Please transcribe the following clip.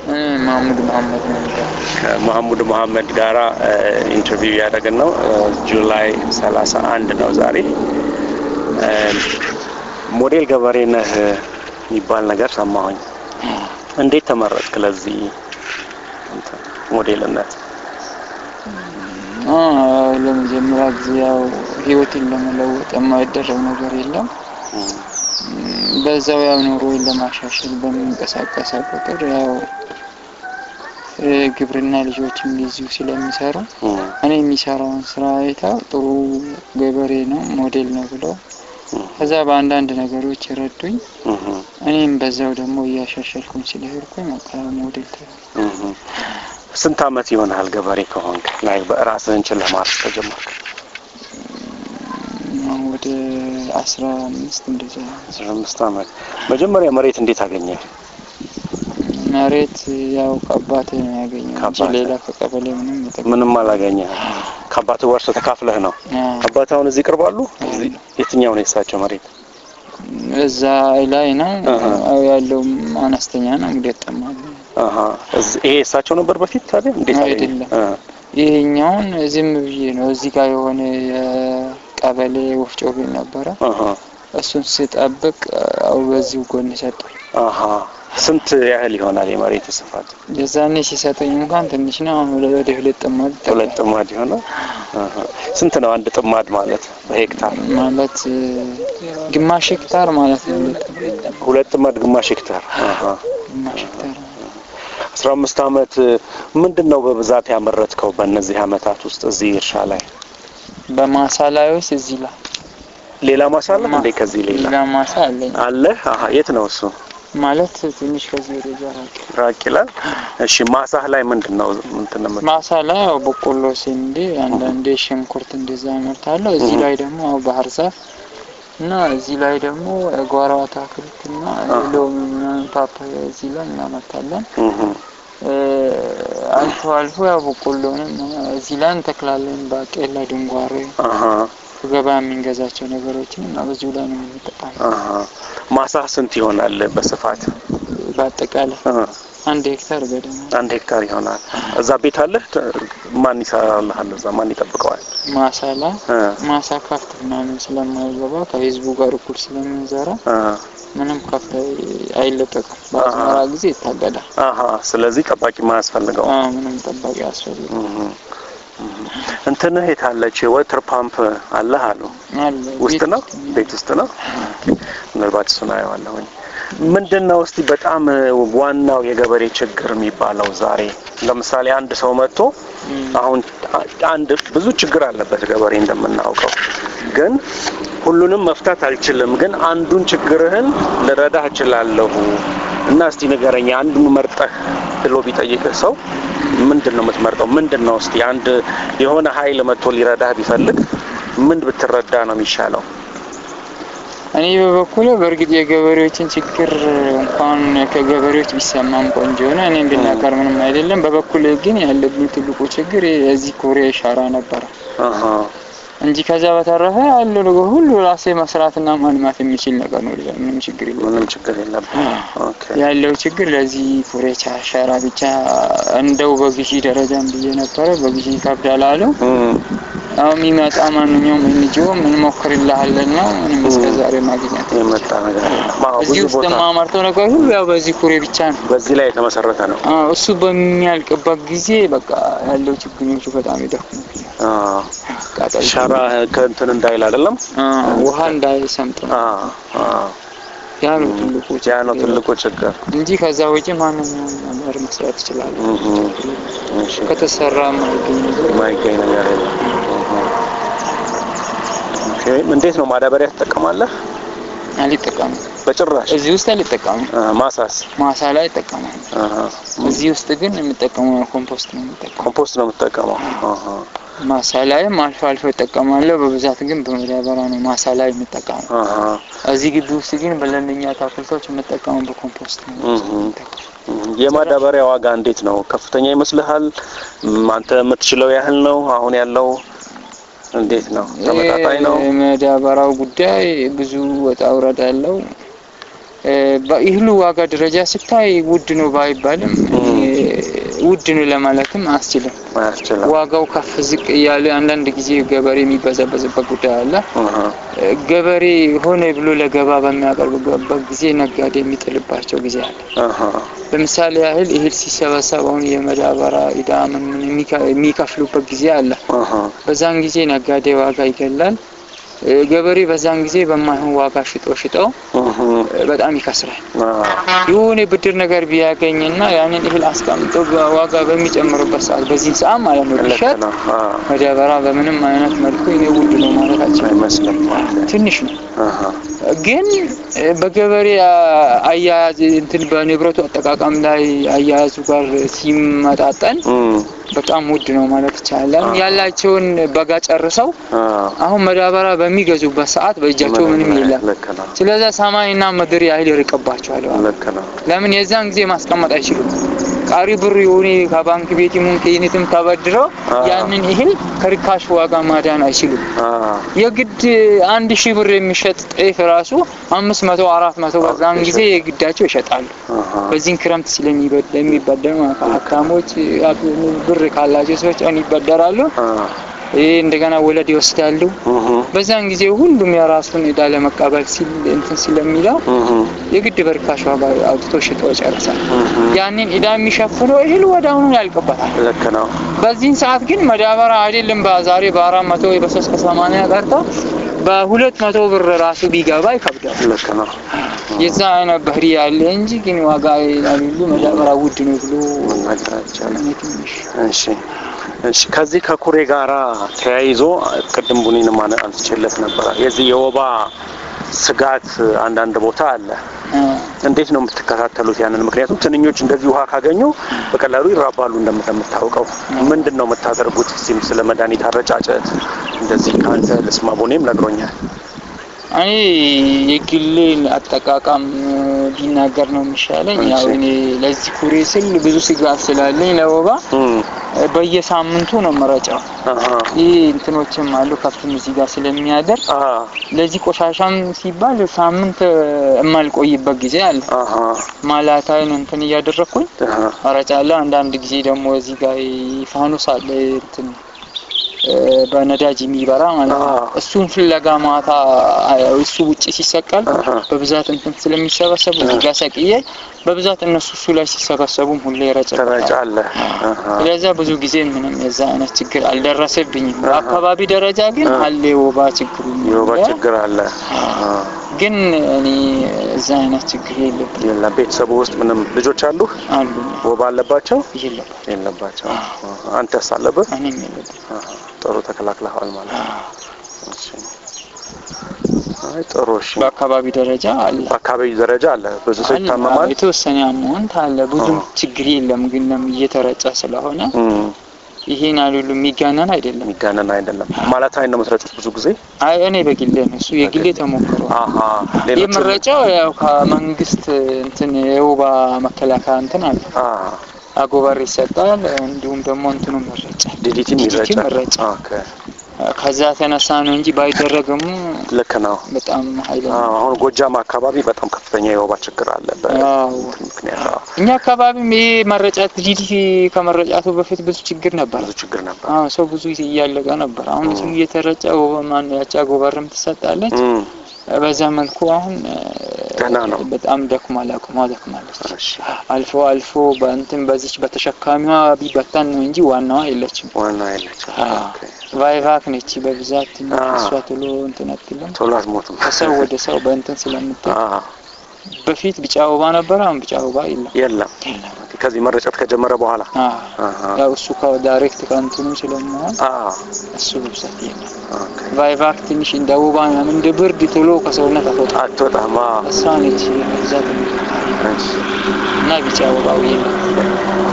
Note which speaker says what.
Speaker 1: እኔ ማሙድ መሀመድ ነው የሚባለው።
Speaker 2: ከመሐሙድ መሐመድ ጋራ ኢንተርቪው እያደረግን ነው። ጁላይ 31 ነው ዛሬ። እ፣ ሞዴል ገበሬ ነህ የሚባል ነገር ሰማሁኝ። እንዴት ተመረጥክ ለዚህ እንትን ሞዴልነት?
Speaker 1: አ፣ ለመጀመሪያ ጊዜ ያው ህይወትን ለመለወጥ የማይደረግ ነገር የለም። በዛው ያው ኑሮዬን ለማሻሻል በምንቀሳቀሰው ቁጥር ያው እ፣ ግብርና ልጆችም እንደዚሁ ስለሚሰሩ
Speaker 2: እም፣
Speaker 1: እኔ የሚሰራውን ስራ አይተው ጥሩ ገበሬ ነው ሞዴል ነው ብለው ከዛ በአንዳንድ ነገሮች የረዱኝ
Speaker 2: እም፣
Speaker 1: እኔም በዛው ደግሞ እያሻሻልኩኝ ስለሄድኩኝ በቃ ሞዴል ተ
Speaker 2: እም። ስንት አመት ይሆናል ገበሬ ከሆንክ ላይ በራስህን ችለህ ማረስ ከጀመርክ?
Speaker 1: ወደ አስራ አምስት እንደዛ
Speaker 2: አስራ አምስት አመት። መጀመሪያ መሬት እንዴት አገኘ?
Speaker 1: መሬት ያው ከአባቴ ነው ያገኘው እንጂ
Speaker 2: ከአባትህ?
Speaker 1: ሌላ ከቀበሌ ምንም ይጠቅም
Speaker 2: ምንም አላገኘህም። ከአባትህ ወርሶ ተካፍለህ ነው? አባትህ አሁን እዚህ ቅርባሉ? እዚህ የትኛው ነው የሳቸው መሬት?
Speaker 1: እዛ ላይ ነው
Speaker 2: አሃ።
Speaker 1: ያው ያለውም አነስተኛ ነው እንግዲህ ጠማል
Speaker 2: አሀ እዚህ- ይሄ የሳቸው ነበር በፊት ታዲያ? እንዴት አገኘ?
Speaker 1: አይደለም።
Speaker 2: እ፣
Speaker 1: ይሄኛውን ዝም ብዬ ነው እዚህ ጋር የሆነ የቀበሌ ወፍጮ ቤት ነበረ
Speaker 2: አሀ
Speaker 1: እሱን ስጠብቅ ያው በዚሁ ጎን ሰጠኝ
Speaker 2: አሀ ስንት ያህል ይሆናል የመሬት ስፋት?
Speaker 1: የዛኔ ሲሰጠኝ እንኳን ትንሽ ነው አሁን ወደ ወደ ሁለት ጥማድ
Speaker 2: ሁለት ጥማድ ይሆናል። አሀ ስንት ነው አንድ ጥማድ ማለት በሄክታር?
Speaker 1: ማለት እ፣ ግማሽ ሄክታር ማለት ነው ሁለት
Speaker 2: ሁለት ጥማድ ግማሽ ሄክታር። አሀ
Speaker 1: ግማሽ ሄክታር
Speaker 2: አስራ አምስት አመት ምንድን ነው በብዛት ያመረትከው በእነዚህ አመታት ውስጥ እዚህ እርሻ ላይ?
Speaker 1: በማሳ ላይ ወይስ እዚህ ላይ
Speaker 2: ሌላ ማሳ አለ እንዴ? ከዚህ ሌላ
Speaker 1: ሌላ ማሳ አለኝ
Speaker 2: አለ? አሀ የት ነው እሱ?
Speaker 1: ማለት ትንሽ ከዚህ ወደ ዛ ራቅ
Speaker 2: ራቅ ይላል። እሺ ማሳህ ላይ ምንድን ነው እንትን ነው የምት-
Speaker 1: ማሳ ላይ ያው በቆሎ፣ ስንዴ፣ አንዳንዴ ሽንኩርት እንደዛ አመርታለሁ። እዚህ ላይ ደግሞ ያው ባህር ዛፍ እና እዚህ ላይ ደግሞ ጓሮ አትክልት እና ሎሚ ምናምን ፓፓያ እዚህ ላይ እናመርታለን።
Speaker 2: እህ
Speaker 1: እ፣ አልፎ አልፎ ያው በቆሎንም እዚህ ላይ እንተክላለን። ባቄላ፣ ድንጓሬ
Speaker 2: አሀ
Speaker 1: ገበያ የምንገዛቸው ነገሮችን እና በዚሁ ላይ ነው የምንጠቀመው።
Speaker 2: አሀ ማሳህ ስንት ይሆናል በስፋት?
Speaker 1: በአጠቃላይ
Speaker 2: እ፣
Speaker 1: አንድ ሄክታር ገደማ
Speaker 2: አንድ ሄክታር ይሆናል። እዛ ቤት አለ? ማን ይሰራልሃል? እዛ ማን ይጠብቀዋል?
Speaker 1: ማሳ ላይ
Speaker 2: እ፣
Speaker 1: ማሳ ከፍት ምናምን ስለማይገባ ከህዝቡ ጋር እኩል ስለምንዘራ
Speaker 2: እ፣
Speaker 1: ምንም ከፍት አይለቀቅም። በአዝመራ ጊዜ ይታገዳል።
Speaker 2: አሀ ስለዚህ ጠባቂ ማያስፈልገው
Speaker 1: አዎ፣ ምንም ጠባቂ አያስፈልግም።
Speaker 2: እንትንህ የታለች ወተር ፓምፕ አለህ አሉ
Speaker 1: አለ
Speaker 2: ውስጥ
Speaker 1: ቤት
Speaker 2: ነው ቤት ውስጥ ነው ምናልባት እሱን አየዋለሁኝ ምንድን ነው እስቲ በጣም እ፣ ዋናው የገበሬ ችግር የሚባለው ዛሬ ለምሳሌ አንድ ሰው መጥቶ
Speaker 1: እም፣
Speaker 2: አሁን አ- አንድ ብዙ ችግር አለበት ገበሬ እንደምናውቀው ግን ሁሉንም መፍታት አልችልም ግን አንዱን ችግርህን ልረዳህ እችላለሁ እና እስቲ ንገረኝ አንዱን መርጠህ ብሎ ቢጠይቅህ ሰው ምንድን ነው የምትመርጠው ምንድን ነው እስቲ አንድ የሆነ ሀይል መጥቶ ሊረዳህ ቢፈልግ ምን ብትረዳ ነው የሚሻለው
Speaker 1: እኔ በበኩሌ በእርግጥ የገበሬዎችን ችግር እንኳን ከገበሬዎች ቢሰማም ቆንጆ ነው። እኔ ብናገር ምንም አይደለም። በበኩሌ ግን ያለብኝ ትልቁ ችግር የዚህ ኩሬ ሻራ ነበረ
Speaker 2: አሃ
Speaker 1: እንጂ ከዛ በተረፈ ያለው ነገር ሁሉ ራሴ መስራትና ማልማት የሚችል ነገር ነው። ሌላ ምንም ችግር የለም።
Speaker 2: ምንም ችግር የለብህም ኦኬ
Speaker 1: ያለው ችግር ለዚህ ኩሬ ቻ- ሻራ ብቻ እንደው በግዢ ደረጃም ብዬ ነበረ። በግዢ ይከብዳል አሉ።
Speaker 2: እም፣
Speaker 1: አሁን የሚመጣ ማንኛውም እንጂኦ ምን ሞክርልሃለን ነው ምንም እስከ ዛሬ ማግኘት
Speaker 2: የመጣ ነገር የለም አዎ
Speaker 1: እዚህ
Speaker 2: ብዙ
Speaker 1: ውስጥ
Speaker 2: ቦታ
Speaker 1: የማመርተው ነገር ሁሉ ያው በዚህ ኩሬ ብቻ ነው።
Speaker 2: በዚህ ላይ የተመሰረተ ነው
Speaker 1: አዎ፣ እሱ በሚያልቅበት ጊዜ በቃ ያለው ችግኞቹ በጣም ይደክሙብኛል።
Speaker 2: አዎ
Speaker 1: ቃጠል
Speaker 2: ሻራ ከእንትን እንዳይል አይደለም
Speaker 1: አዎ፣ ውሃ እንዳይሰምጥ ነው።
Speaker 2: አዎ አዎ
Speaker 1: ያ ነው ትልቁ
Speaker 2: ያ ነው
Speaker 1: ችግር
Speaker 2: ትልቁ ችግር
Speaker 1: እንጂ ከዛ ውጪ ማንኛውም ነገር መስራት ይችላል።
Speaker 2: እህ እሺ
Speaker 1: ከተሰራ የማይገኝ ነገር
Speaker 2: የማይገኝ ነገር የለም ኦኬ እንዴት ነው ማዳበሪያ ትጠቀማለህ
Speaker 1: አልጠቀምም።
Speaker 2: በጭራሽ
Speaker 1: እዚህ ውስጥ አልጠቀምም።
Speaker 2: አ፣ ማሳስ
Speaker 1: ማሳ ላይ እጠቀማለሁ።
Speaker 2: አሃ
Speaker 1: እዚህ ውስጥ ግን የምጠቀመው ኮምፖስት ነው የምጠቀመው።
Speaker 2: ኮምፖስት ነው የምትጠቀመው አሃ
Speaker 1: ማሳ ላይም አልፎ አልፎ እጠቀማለሁ። በብዛት ግን በማዳበሪያ ነው ማሳ ላይ የምጠቀመው።
Speaker 2: አሃ
Speaker 1: እዚህ ግቢ ውስጥ ግን በለንኛ አትክልቶች የምጠቀመው በኮምፖስት ነው።
Speaker 2: እህ እህ የማዳበሪያ ዋጋ እንዴት ነው ከፍተኛ ይመስልሃል እም፣ አንተ የምትችለው ያህል ነው አሁን ያለው እንዴት ነው ተመጣጣኝ ነው
Speaker 1: የማዳበሪያው ጉዳይ ብዙ ወጣ ውረድ አለው። እ፣ በእህሉ ዋጋ ደረጃ ስታይ ውድ ነው ባይባልም
Speaker 2: እም፣
Speaker 1: ውድ ነው ለማለትም አያስችልም።
Speaker 2: አያስችልም።
Speaker 1: ዋጋው ከፍ ዝቅ እያለ አንዳንድ ጊዜ ገበሬ የሚበዘበዝበት ጉዳይ አለ።
Speaker 2: አሃ፣
Speaker 1: ገበሬ ሆነ ብሎ ለገባ በሚያቀርብበት ጊዜ ነጋዴ የሚጥልባቸው ጊዜ አለ።
Speaker 2: አሃ፣
Speaker 1: ለምሳሌ ያህል እህል ሲሰበሰብ አሁን የመዳበሪያ ዕዳ ምን ምን የሚከ- የሚከፍሉበት ጊዜ አለ።
Speaker 2: አሃ፣
Speaker 1: በዛን ጊዜ ነጋዴ ዋጋ ይገላል። እ፣ ገበሬ በዛን ጊዜ በማይሆን ዋጋ ሽጦ ሽጠው
Speaker 2: አሃ፣
Speaker 1: እ፣ በጣም ይከስራል።
Speaker 2: አዎ፣
Speaker 1: የሆነ ብድር ነገር ቢያገኝና ያንን እህል አስቀምጦ ዋጋ በሚጨምርበት ሰዓት በዚህ ሰዓት ማለት ነው
Speaker 2: ልክ
Speaker 1: ቢሸጥ
Speaker 2: ነው። አዎ፣
Speaker 1: መዳበሪያ በምንም አይነት መልኩ እኔ ውድ ነው ማለት አልችልም።
Speaker 2: አይመስልም።
Speaker 1: ትንሽ ነው
Speaker 2: አሃ፣
Speaker 1: ግን እ፣ በገበሬ አ- አያያዝ እንትን በንብረቱ አጠቃቀም ላይ አያያዙ ጋር ሲመጣጠን
Speaker 2: እም፣
Speaker 1: በጣም ውድ ነው ማለት ይቻላል። ያላቸውን በጋ ጨርሰው
Speaker 2: አዎ፣
Speaker 1: አሁን መዳበሪያ በሚገዙበት ሰዓት በእጃቸው ምንም የለም።
Speaker 2: ልክ ነው።
Speaker 1: ስለዛ ሰማይና ምድር ያህል ይርቅባቸዋል።
Speaker 2: ልክ ነው።
Speaker 1: ለምን የዛን ጊዜ ማስቀመጥ አይችሉም። ቃሪ ብር የሆነ ከባንክ ቤት ይሁን ከዩኒትም ተበድረው
Speaker 2: አዎ።
Speaker 1: ያንን እህል ከርካሽ ዋጋ ማዳን አይችሉም።
Speaker 2: አዎ፣
Speaker 1: የግድ አንድ ሺህ ብር የሚሸጥ ጤፍ ራሱ አምስት መቶ አራት መቶ በዛን ጊዜ የግዳቸው ይሸጣሉ።
Speaker 2: አሃ፣
Speaker 1: በዚህን ክረምት ስለሚበደር ሀብታሞች ብር ካላቸው ሰዎች አሁን ይበደራሉ።
Speaker 2: አዎ፣
Speaker 1: ይህ እንደገና ወለድ ይወስዳሉ።
Speaker 2: እህ፣
Speaker 1: በዛን ጊዜ ሁሉም የራሱን ዕዳ ለመቀበል ሲል እንትን ስለሚለው
Speaker 2: እህ፣
Speaker 1: የግድ በርካሽ ዋጋ አውጥቶ ሽጦ ይጨርሳል።
Speaker 2: እህ፣
Speaker 1: ያንን ዕዳ የሚሸፍነው እህል ወደ አሁኑ ያልቅበታል።
Speaker 2: ልክ ነው።
Speaker 1: በዚህን ሰዓት ግን መዳበሪያ አይደለም በዛሬ በአራት መቶ ወይ በሶስት ከሰማንያ ቀርቶ በሁለት መቶ ብር ራሱ ቢገባ ይከብዳል።
Speaker 2: ልክ ነው።
Speaker 1: የዛ አይነት ባህሪ ያለ እንጂ ግን ዋጋ ያሉሉ መዳበሪያ ውድ ነው ብሎ
Speaker 2: መናገር አይቻልም።
Speaker 1: እኔ ትንሽ
Speaker 2: እሺ እሺ። ከዚህ ከኩሬ ጋራ ተያይዞ ቅድም ቡኒንም አነ- አንስቼለት ነበረ። የዚህ የወባ ስጋት አንዳንድ ቦታ አለ።
Speaker 1: እ፣
Speaker 2: እንዴት ነው የምትከታተሉት ያንን? ምክንያቱም ትንኞች እንደዚህ ውሃ ካገኙ በቀላሉ ይራባሉ እንደምታውቀው። ምንድን ነው የምታደርጉት? እስኪም ስለ መድኃኒት አረጫጨት እንደዚህ ከአንተ ልስማ። ቡኔም ነግሮኛል።
Speaker 1: እኔ የግሌን አጠቃቀም ቢናገር ነው የሚሻለኝ። ያው
Speaker 2: እሺ።
Speaker 1: እኔ ለዚህ ኩሬ ስል ብዙ ስጋት ስላለኝ ለወባ
Speaker 2: እም፣
Speaker 1: በየሳምንቱ ነው መረጫው።
Speaker 2: አሃ፣
Speaker 1: ይህ እንትኖችም አሉ ከብትም እዚህ ጋር ስለሚያደር
Speaker 2: አሃ፣
Speaker 1: ለዚህ ቆሻሻም ሲባል ሳምንት የማልቆይበት ጊዜ አለ።
Speaker 2: አሃ፣
Speaker 1: ማላታይን እንትን እያደረግኩኝ
Speaker 2: አሃ፣
Speaker 1: መረጫለሁ። አንዳንድ ጊዜ ደግሞ እዚህ ጋር ፋኖስ አለ እንትን እ፣ በነዳጅ የሚበራ ማለት ነው።
Speaker 2: አዎ።
Speaker 1: እሱን ፍለጋ ማታ አ- እሱ ውጭ ሲሰቀል
Speaker 2: አሃ።
Speaker 1: በብዛት እንትን ስለሚሰበሰቡ እዚህ ጋር ሰቅዬ በብዛት እነሱ እሱ ላይ ሲሰበሰቡም ሁሌ ይረጭበታል።
Speaker 2: ትረጫለህ። አሃ፣
Speaker 1: ስለዚያ ብዙ ጊዜ ምንም የዛ አይነት ችግር አልደረሰብኝም።
Speaker 2: አሃ።
Speaker 1: በአካባቢ ደረጃ ግን
Speaker 2: አሃ።
Speaker 1: አለ የወባ ችግሩ
Speaker 2: የወባ
Speaker 1: አለ።
Speaker 2: ችግር አለ። አሃ፣
Speaker 1: ግን እኔ እዛ አይነት ችግር የለብኝ
Speaker 2: የለም። ቤተሰቡ ውስጥ ምንም ልጆች አሉ
Speaker 1: አሉ
Speaker 2: ወባ አለባቸው?
Speaker 1: የለብኝ
Speaker 2: የለባቸው። አንተስ አለብህ?
Speaker 1: እኔም የለብኝ
Speaker 2: አሃ፣ ጥሩ ተከላክለዋል ማለት ነው። እሺ። አይ ጥሩ። እሺ።
Speaker 1: በአካባቢ ደረጃ አለ
Speaker 2: በአካባቢ ደረጃ አለ ብዙ ሰው
Speaker 1: አለ።
Speaker 2: ይታመማል።
Speaker 1: የተወሰነ አመውንት አለ። ብዙም
Speaker 2: አዎ።
Speaker 1: ችግር የለም። ግን ለም እየተረጨ ስለሆነ
Speaker 2: እም፣
Speaker 1: ይሄን አሉሉ የሚጋነን አይደለም።
Speaker 2: የሚጋነን አይደለም ማለት አይን ነው የምትረጩት ብዙ ጊዜ።
Speaker 1: አይ እኔ በግሌ ነው እሱ የግሌ ተሞክሮ
Speaker 2: አሃ፣ ሌሎች
Speaker 1: የምረጨው ያው ከመንግስት እንትን የወባ መከላከያ እንትን አለ
Speaker 2: አሃ፣
Speaker 1: አጎበር ይሰጣል። እንዲሁም ደግሞ እንትኑ ይረጫል።
Speaker 2: ዲዲቲም
Speaker 1: ዲዲቲም
Speaker 2: ይረጫል።
Speaker 1: ይረጫል።
Speaker 2: ኦኬ፣
Speaker 1: ከዛ ተነሳ ነው እንጂ ባይደረግም
Speaker 2: ልክ ነው።
Speaker 1: በጣም ኃይለኛ
Speaker 2: አዎ፣ አሁን ጎጃም አካባቢ በጣም ከፍተኛ የወባ ችግር አለ
Speaker 1: አዎ።
Speaker 2: በእንትን ምክንያት። አዎ፣
Speaker 1: እኛ አካባቢም ይሄ መረጫት ዲዲቲ ከመረጫቱ በፊት ብዙ ችግር ነበር።
Speaker 2: ብዙ ችግር ነበር።
Speaker 1: አዎ ሰው ብዙ እያለቀ ነበር። አሁን እሱ እየተረጨ ማን ያቺ አጎበርም ትሰጣለች።
Speaker 2: እም፣
Speaker 1: በዛ መልኩ አሁን እ፣
Speaker 2: ደህና ነው።
Speaker 1: በጣም ደክሟል፣ አቅሟ ደክማለች።
Speaker 2: እሺ፣
Speaker 1: አልፎ አልፎ በእንትን በዚች በተሸካሚዋ ቢበታን ነው እንጂ ዋናዋ የለችም።
Speaker 2: ዋና የለችም።
Speaker 1: አዎ።
Speaker 2: ኦኬ፣
Speaker 1: ቫይቫክ ነች በብዛት እና
Speaker 2: አዎ።
Speaker 1: እሷ ቶሎ እንትን አትልም።
Speaker 2: ቶሎ አትሞትም።
Speaker 1: ከሰው ወደ ሰው በእንትን ስለምትል
Speaker 2: አዎ፣
Speaker 1: በፊት ቢጫ ወባ ነበረ፣ አሁን ቢጫ ወባ የለም።
Speaker 2: የለም
Speaker 1: የለም።
Speaker 2: ከዚህ መረጨት ከጀመረ በኋላ
Speaker 1: አዎ።
Speaker 2: አሃ፣
Speaker 1: ያው እሱ ከዳይሬክት ከእንትኑ ስለመሆን
Speaker 2: አዎ፣
Speaker 1: እሱ በብዛት የለም።
Speaker 2: ኦኬ።
Speaker 1: ቫይቫክ ትንሽ እንደ ወባ ምናምን እንደ ብርድ ቶሎ ከሰውነት አትወጣም።
Speaker 2: አትወጣም። አዎ፣
Speaker 1: እሷ ነች በብዛት
Speaker 2: እሺ፣
Speaker 1: እና ቢጫ ወባው የለም።